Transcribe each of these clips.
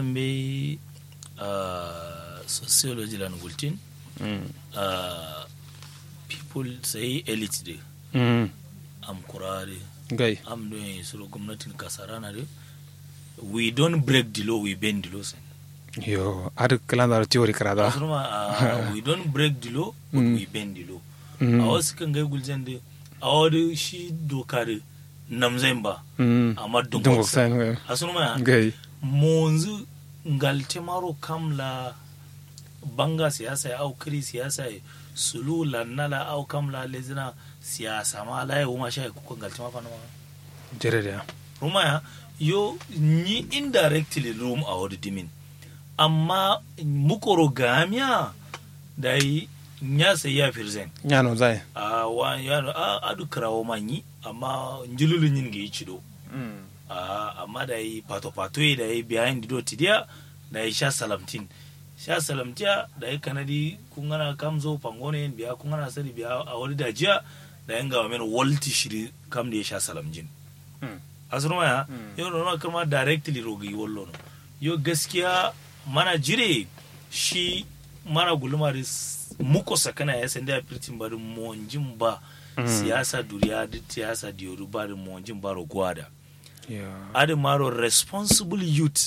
be uh, sociology lan gultin Mm. uh, people say elite de Mm. am kurare gai am do suro gwamnatin kasarana de we don't break the law we bend the law sen yo ad kalandar theory karada asuma uh, we don't break the law but Mm. we bend the law Mm. a wasu kan gai gulzen de a wani shi doka de namzain ba Mm. amma Dungok dungok san gai. asuma gai monzu ngalte maro kamla banga siyasa ya au kiri siyasa ya sulu lannala au kamla lezina siyasa ma la ya wuma sha kuka ngalte ma fana ma jere da ruma ya yo ni indirectly rum a wadi dimin amma mukoro gamiya da yi nya sai ya firzen nyano zai a wa ya a adu krawo manyi amma njululun yin ga yi cido Mm. Ah, amma da yi pato-pato da yi behind do tidiya da yi sha salamtin sha salamtiya da yi kanadi kun gana kam zo pangone biya kun gana sani biya a wani dajiya da yin gawa men walti shiri kam da ya sha salamjin Mm. asuru ya Mm. yau da kama directly rogi wallo no yo gaskiya mana jire shi mana gulma da s- muko sakana ya sanda ya firtin bari monjin ba Mm. siyasa duriya da siyasa diyoru ba da monjin ba rogwada yo adi maro responsible youth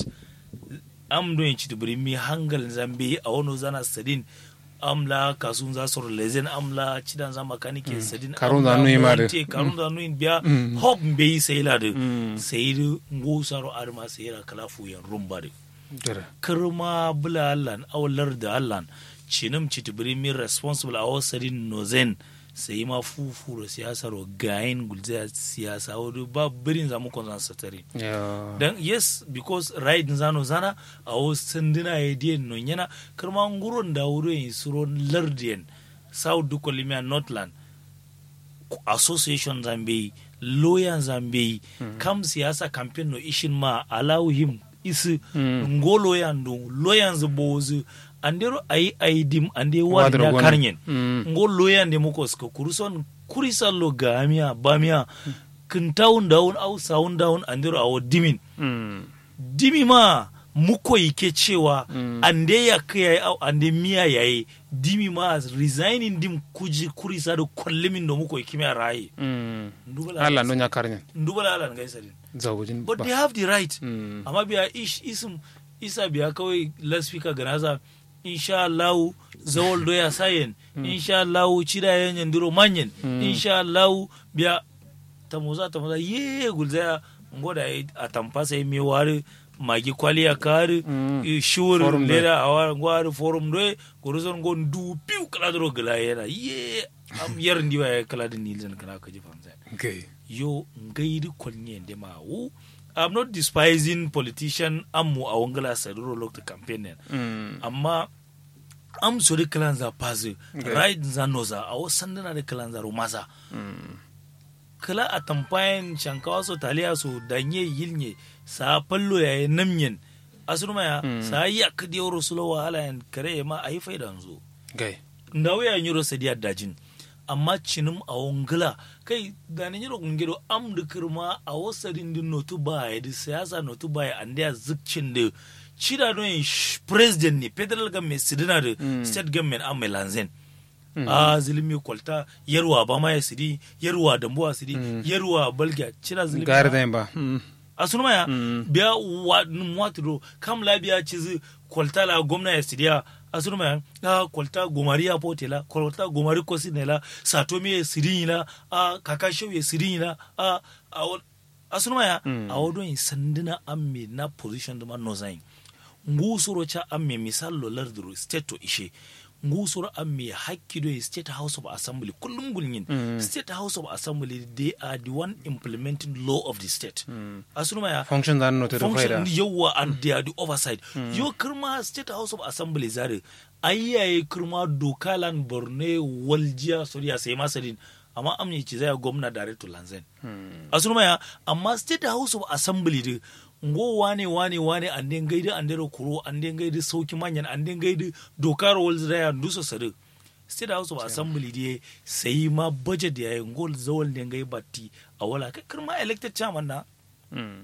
am do yin chitibiri mi hangal zambe a wano zana sadin amla kasun za su lezen amla cidan za makanike sadin Karun amla za nui ma de. monte, karun za nui biya Mm. hop mbe yi sayila de Mm. sayidu ngusaro arma sayira kalafu yan rumba de jere kirma bula allan awalar da allan cinim chitibiri mi responsible a wasadin nozen sai ma fufu da siyasar gayin gulzaya siyasa wadu ba birin zamu konzan satari yo dan yes because right zano zana a wasu sanduna ya diyan non yana karma nguron da wuri yin suro lardiyan south duka limia northland association zambe lawyer zambe kam siyasa campaign no ishin ma allow him isi Mm. ngo lawyer ndo lawyer bozu andero ayi ayi dim ande war Wadro ya gona. karnyen Mm. ngo lawyer nde muko ska kuruson kurisallo gamia bamia kintaun daun au saun daun andero awo dimin Mm. dimi ma muko yake cewa Mm. ande ya kai au ande miya yayi dimi ma resigning dim kuji kurisa da kollimin da muko yake miya rayi Mm. ndubala Allah no nya karnya ndubala ala ngai sadin zawujin but ba they have the right Mm. amma biya ish isum isa biya kawai laspika ganaza insha Allah zawol do ya sayen insha Allah cida yanyan duro manyen Mm. insha Allah biya tamuza tamuza ye gulzaya ngoda yi a tampa sai me wari magi kwaliya kari Mm. i shur Forum do. leda awar ngwari forum do guruzon gon du piu kala dro gala yana ye am yar ndiwa ya kala din nilzen kala kaji famsa gai yo ngairi kolnye nde ma wu i'm not despising politician ammu a wangala saduro lokta campaign nen Mm. amma am sori kalanza pazi Okay. right za noza a wasu sandana da kalanza romasa Mm. kala a tampayan shankawa so taliya so danye yilnye sa pallo ya namyen asurma ya Mm. sa yi akadi yoro sulo wahala yan kare ma a yi faidan zo gai ndawo ya nyiro sadiya dajin amma cinim a wongila kai da ni nyiro ngiro am da kirma a wasarin din notu baya da siyasa notu baya an da zikcin da cida don yin sh- president ne federal government sidina da Mm. state government an mai lanzen Mm. a zilimi kwalta yarwa ba ma ya sidi yarwa dambuwa sidi Mm. yarwa balga cida zilimi gari da ba Mm. a sunu maya Mm. biya wa mwatiro kam la biya cizi kwalta la gwamna ya sidiya a sunu maya a kwalta gomari ya pote la kwalta gomari kosi ne la satomi ya sirin la a kakasho ya sirin la a a wa- a sunu maya Mm. a wadon yi sandina amme na position da ma no zain ngusuro cha amme misal lo lardiro state to ishe ngusuro amme hakki do state house of assembly kullum gulnyin Mm. state house of assembly they are the one implementing law of the state Mm. asunu ya function da no te do faida function yawa and they are the oversight yo kirma state house of assembly zare ayyaye kirma doka lan borne waljiya soriya sai masadin amma amne ci zai gwamna direct to lanzen Mm. asunu ya amma state house of assembly de ngo wane wane wane an den gaidi an dero kuro an den gaidi sauki manyan an den gaidi dokar walz da ya duso sadu state house of assembly de sai ma budget ya yi ngol zawal den gai batti a wala kai kirma elected chairman na Mm.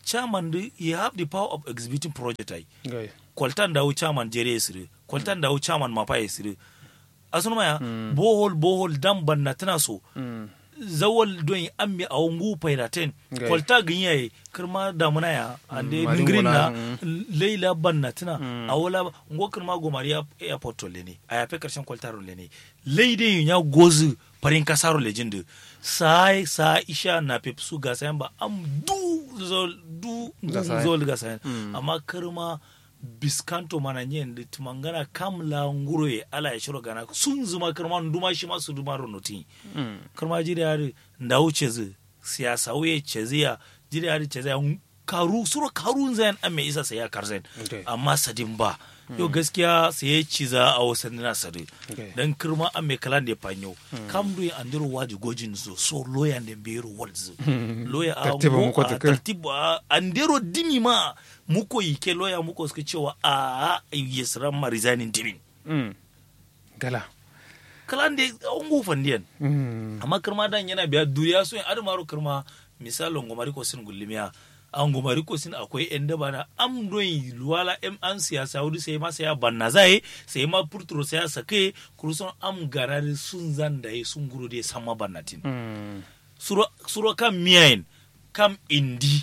chairman di you have the power of executing project ai gai kwaltan dawo chairman jere sire kwaltan dawo chairman mapa ya sire asunu maya bohol bohol dam banna tana so Mm. zawal don ammi a wangu pairaten Gai. kwalta ganyaye kirma damuna ya ande Mm, ningrin na maringona, leila banna tana a wala ngo kirma gomari ya airport le ne a yafe karshen kwalta le ne leide ya gozu farin kasaro legend sai sa isha na pepsu ga sayan ba am du zol du Ga sayan. zol ga sayan amma kirma biskanto mana nyen da tumangana kamla nguroye ala ya shiro gana sun zuma kirma nduma shi masu duma ronoti Mm. karma jiri yari da wuce zu siyasa wuye ceziya jiri yari ceziya karu suro karun zayan an mai isa sai ya karzen Okay. amma sadin ba yau gaskiya sai ya ciza a wasan na sadi Okay. dan kirma an mai kalan da ya fanyo kam do an diro waji gojin zo so lawyer da bero walzu lawyer a Tartibu ngo- muko a tukur. tartibu a an diro dimi ma muko yike lawyer muko suka cewa a yesran ma resigning dimin Mm. gala kalan da an gufan diyan Mm. amma kirma dan yana biya duniya so in adamaro kirma misalin gomari ko sin gullumiya an gomari ko sin akwai yan daba na am don luwala em an siyasa wuri sai ma sai ya banna zai sai ma purturo sai ya sake kuruson am garari sun zan da sun guru da sama bannatin Mm. suro suro kam miyayin kam indi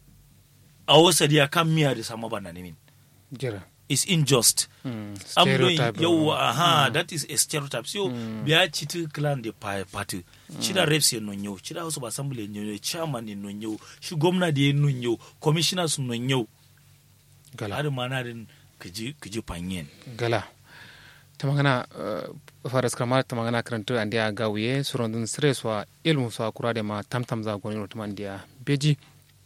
a wasadiya kam miya da sama banna ne min jira is unjust Mm. am doing Stereotype, yau uh, aha that is a stereotype so biya chiti clan de pa party chida reps ye non yau chida house of assembly non yau chairman ye non yau shi gwamna de non yau commissioners non yau gala har mana din kiji kiji panyen gala ta magana uh, faras kramar ta magana karanto an dia gawiye surondun stress wa ilmu so akura de ma tamtam za goni no tuman dia beji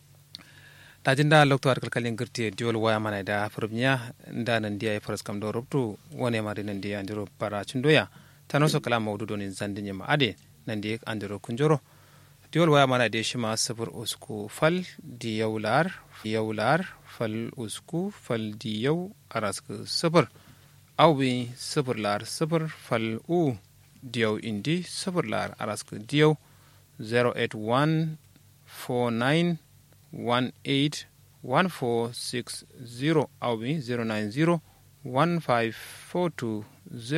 ta jinda lokto ar kalkalin girti diol waya mana da furbnya nda nan dia e faras kam do rubtu wone ma de nan dia andiro para chundoya tano so kala mawdu do nin zandin ma ade nan dia andiro kunjoro diol waya mana de shima sabur usku fal di yaular yaular fal usku fal di yau arasku sabur awbi sabur lar sabur fal u diyaw indi sabur lar arasku diyaw 081 49 18 1460 awbi 090 1542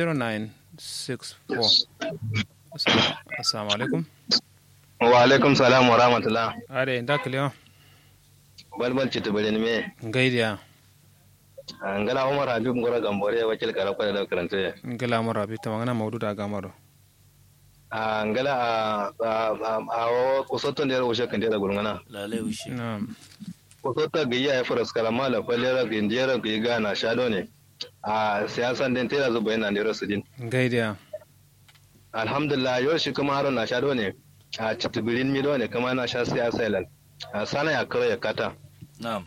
0964 Assalamu- assalamu alaikum wa alaikum salam wa rahmatullah are nda kiliyo balbal ci tubare me ngaidiya ngala umar habib ngora gambore wakil kara kwada da karanta ya ngala mara bi tamangana mawduda gamaro a ngala a a o kusoto ne rushe kan da gurngana lalai wishi na'am kusoto ga iya faras kalama la falera ga indiyara ga gana shado ne a siyasan den tera zuba yana da rasu din ngaidiya alhamdulillah yau shi kuma haron na shado ne a citibirin mido ne kuma na sha siyasa ilal a sana ya karo ya kata na'am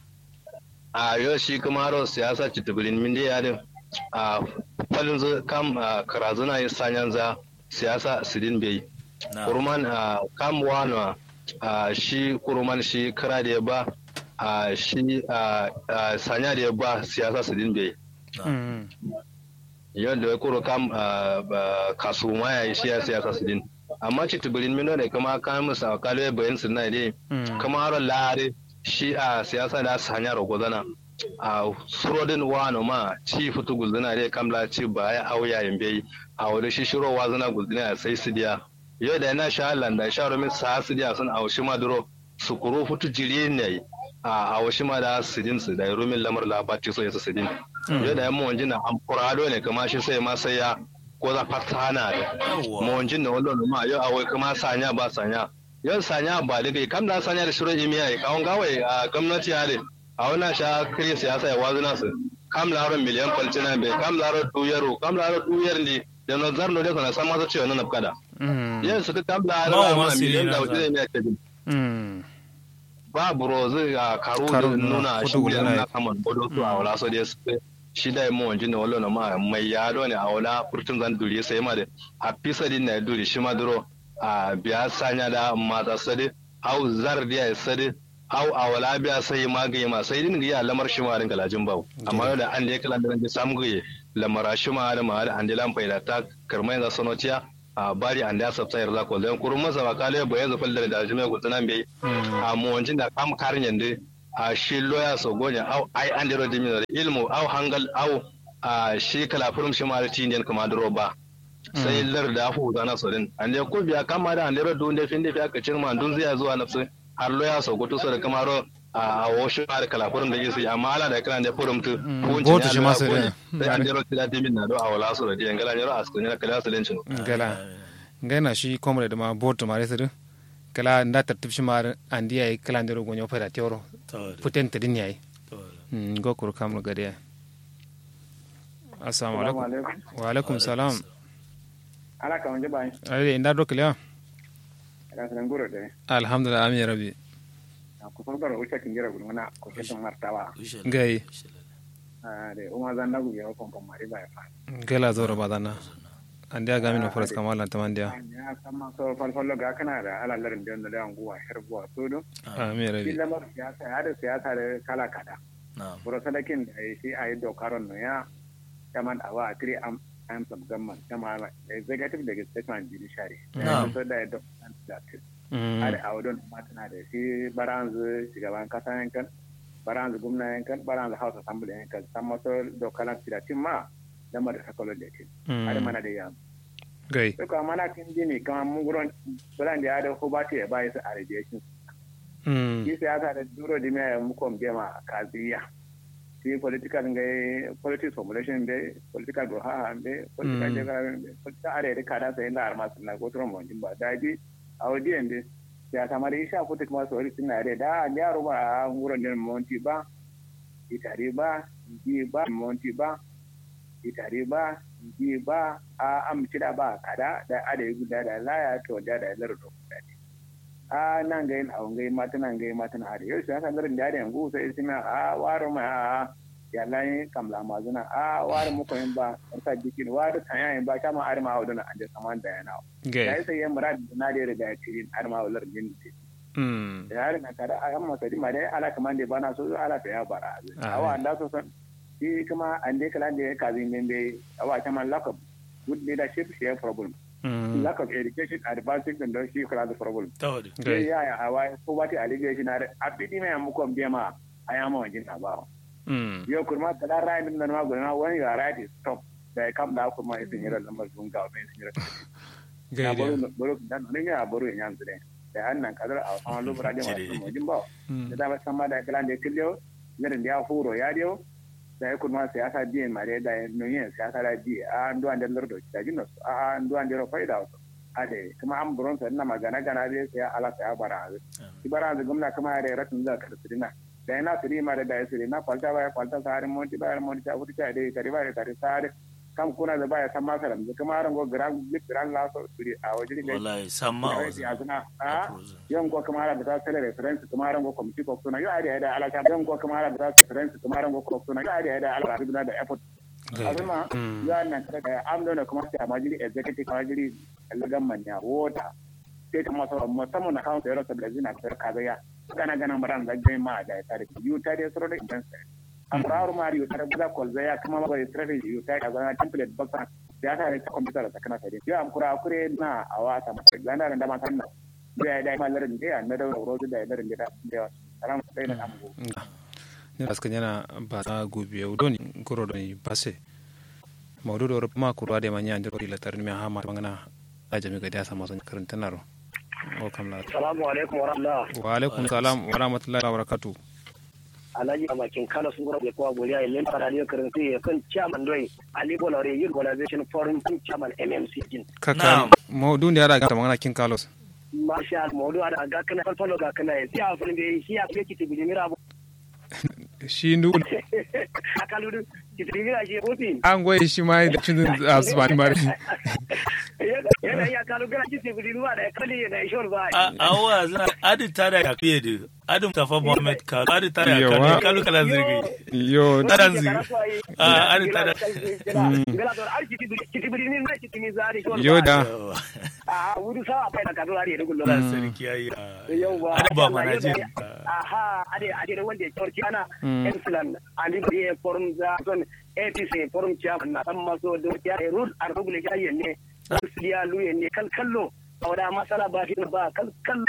a yau shi kuma haro siyasa citibirin min dai yadin a falin zu kam a karazuna yi sanyan za siyasa sidin bai na'am kurman a kam wano a shi kurman shi kara da ya ba a shi a a sanya da ya ba siyasa sidin bai Mm. yau da ya kuro kam a ba- kasu ma ya yi shi ya siyasa sidin amma citibirin min ne kuma kan musa kalwe bayan sinna dai Mm. kama haro lare shi a siyasa da sanya rogozana a surodin wano ma ci fitu gulzina dai kamla ci ba ya auya yin bai a wani shi shiro wazana gulzina sai su diya yau da yana sha landa sha romin sa su diya sun a shi ma duro su kuro fitu jiri ne a a shi ma da sidin su da romin lamar labati so ya su sidin yau da yan mawanjin na amfurado ne kama shi sai ma sai ya ko za fatana da yawwa mawanjin na wallon ma yau awai kuma sanya ba sanya yau sanya ba da kai kam da sanya da shirin imiya ya kawon gawai a gwamnati ya ne a wannan sha kiri siyasa ya wazu nasu kam laron miliyan kwalcina bai kam laron tuyaro kam laron tuyar ne da na zarno da sana san masu cewa na nafkada Mm. yau su kam Mawa laron ma ma siri miliyan na da za. wuce ne ya ce Mm. ba burozu a karu Karu da na nuna kudu shi guda da na- na kaman bodo su a wala so da su shi da mu wanjin da wallo na ma mai yado ne a wala furtun zan duri sai ma da a fisa din na duri shi ma duro a biya sanya da mata sadi au zar da ya sadi au a wala biya sai ma ga ma sai din ga lamar shi ma rin galajin bawo amma da an da ya kala da ran samu ga lamara shi ma da ma da an da lam faida ta karmai da sonotiya a bari an da sabta yarda ko dan kurun masa ba kale bayan zafal da da jime gutsunan bai a mu wancin da kam karin yande a shi loya so gonya au ai an dero dimi ilmu au hangal au a shi kala furum shi ma ti indian kuma duro ba sai lar da fu zana so din an ko biya kama da an dero dun da fin da fiya ka cirma dun zai zuwa nafsu har loya so goto so da kamaro a washe ma da kala furum da yake amma ala da kana da furum tu goto shi ma sai da sai an dero tida dimi na do a wala so da diyan gala ne ro asko ne kala so lencin gala ngana shi komre da ma boto ma resu kala nda tartib shi mar andi ay kala ndero gonyo fada teoro puten tedin yayi go kur kam gade assalamu alaikum wa alaikum salam ala ka wanje bai ai inda do kala ala san guro de alhamdulillah amin rabbi ko so garo ucha kingira gudu na ko keton martawa gai de o ma zanna gu yo kon kon mari bai fa gela zoro badana andi aga min foras kamala tamandia ya sama so fal fal ga kana da ala larin da da anguwa herbuwa sodo amin rabbi illa mar siyasa ya da siyasa da kala kada na'am buro sadakin da shi ayi dokaron no ya kaman awa a three am am sub gamman kama executive legislative judiciary Na'am. so da da da ada a wadon matana da shi baranzu shugaban kasa yankan baranzu gwamna yankan baranzu house assembly yankan san maso dokalan filatin ma lamar da sakalon da ke ada mana da yam gai duka mana kan jini kama mun gurin bulan da ya da ko ba ta ya bayi su a radiation shi siyasa da duro di mai mukom gema kaziya shi political ngai politics formulation be political doha be political Mm. jega be political are da kada sai da arma sunna ko tron mon ba da di audience be ya ta mari isha ko kuma so ri sunna re da ya ro ba nguro den monti ba itari ba ji ba monti ba itari ba ji ba a am cida ba kada da ade guda da laya to da da lardo a nan ga yin awon gai mata nan gai mata na hari yau shi haka garin da yanzu sai isi na a waro ma a ya layin kamla mazuna a waro muku yin ba sa jikin waro tanya yin ba ta ma arma a wadana an da saman da yana da gai ya sai yin murad na da riga ya tirin arma a wadar jin ce mm da yari na kada a yamma sadi ma dai ala kaman da bana so ala ta ya bara a wa da so san shi kuma an dai kala da ya kazi min bai a wa ta man lack of good leadership shi ya problem mm lack of education advancing and shi kala da problem tawadi gai ya ya hawa ko ba ta allegation na a bidi mai muku biya ma a ya ma wajen na ba mm yau kurma ta da rai din nan ma gona wani ga rai is stop da ya kam da kuma isin yira lamar sun ga mai sun yira ya gai baro da baro dan ne ya baro yan yanzu ne da annan kadar a sama lubra da wasu wajen ba da da ba sama da kalan da killo yarin da ya huro ya dio da ya kurma siyasa biyan ma da ya nuyin siyasa da biye a an duwan da lardo da jinus a an duwan da ro faida wasu ade kuma an buron sa ina magana gana dai sai ala sai bara shi bara da gwamna kuma ya ratin za ka tsirina da ina tsiri ma da da ya tsiri na kwalta ba ya kwalta sa harin monti ba ya monti ta futi ta dai tare ba ya tare sa harin kam kuna da ba ya san masa da kuma harin go gran big gran la so tsiri a waje ne wallahi samma a ya wajen zuna a yan ko kuma harin da ta tare reference kuma harin go committee ko suna yo ade da ala ta yan ko kuma harin da ta reference kuma harin go ko suna yo ade da ala da effort azuma ya nan kada am dona kuma sai a majiri executive majiri lagan manya wota sai ta masa musamman na kawo sayar da zina ta kaza ya kana ganin maran da gai ma da ta da yu ta da soro da idan sai an rawar ma yu ta da kol zaya kuma ba da strategy yu ta da zana template baka ya ta da computer da kana sai ya am kura kure na awata ma gana da ma sanna da da ma larin da na da rozu da larin da da ran sai na amu ne aska nyana ba ta gubi yau doni goro doni base maudu do ma kurwa de manya ndiro ila tarni mi ha ma bangana a jami ga dasa maso karanta naro o kam la Salamu alaikum wa rahmatullah. wa alaikum salam wa rahmatullahi wa barakatuh Alhaji a bakin Kano sun gura kwa goriya ya lenta da ne karin sai ya kan chairman doi Ali Bolore Youth Organization Forum Team Chairman MMC din. kaka Na'am. maudu ne ara ga mangana kin carlos Masha Allah mawdu ada ga kana falfalo ga kana sai a fulin bai shi ya fiye kiti bijimira abu. shi ndu Akalu kitibira shi kofi. an goye shi ma da cin asbani mari Yana ya kalu gara kiti bijimira da kali yana ishon ba. a awa zina adi tada ya fiye da adi tafa muhammad kalu adi tada ya Yawa. kalu kalu kala zirgi yo Taran zigi. Ah, ari tada. Gala don ar kiti bijimira na kiti mizari shon ba. yo da Yawa. A wuri sawa kai da kadu ari da gullo. Allah sarki yayi yauwa adi ba mana jin aha ade ade wanda ya torki ana Mm. excellent andi bari ya forum za son APC forum chairman na san maso da ya rule ar rugule ya ne ya luye ne kal kallo awda masala ba shi ba kal kallo